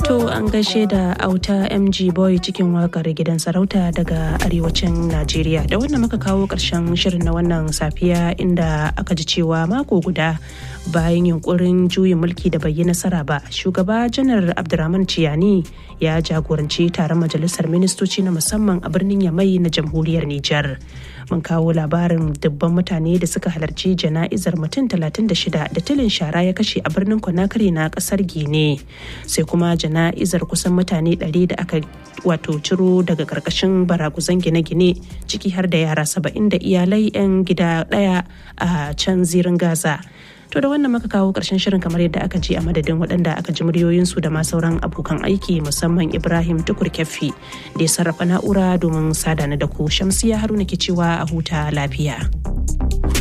To an gaishe da auta MG Boy cikin wakar gidan sarauta daga arewacin Najeriya. Da wannan muka kawo ƙarshen shirin na wannan safiya inda aka ji cewa mako guda bayan yunkurin juyin mulki da bai yi nasara ba shugaba janar abdurrahman ciyani ya jagoranci taron majalisar ministoci na musamman a birnin yamai na jamhuriyar nijar mun kawo labarin dubban mutane da suka halarci jana'izar mutum 36 da tilin shara ya kashe a birnin conakry na kasar gine sai kuma jana'izar kusan mutane 100 da aka wato ciro daga karkashin baraguzan gine-gine ciki har da yara 70 da iyalai 'yan gida daya a can zirin gaza To da wannan muka kawo ƙarshen shirin kamar yadda aka ji a madadin waɗanda aka ji muryoyinsu da ma sauran abokan aiki musamman Ibrahim Tukur Keffi da ya sarrafa na'ura domin sadana da ku Shamsiya Haruna ke cewa a huta lafiya.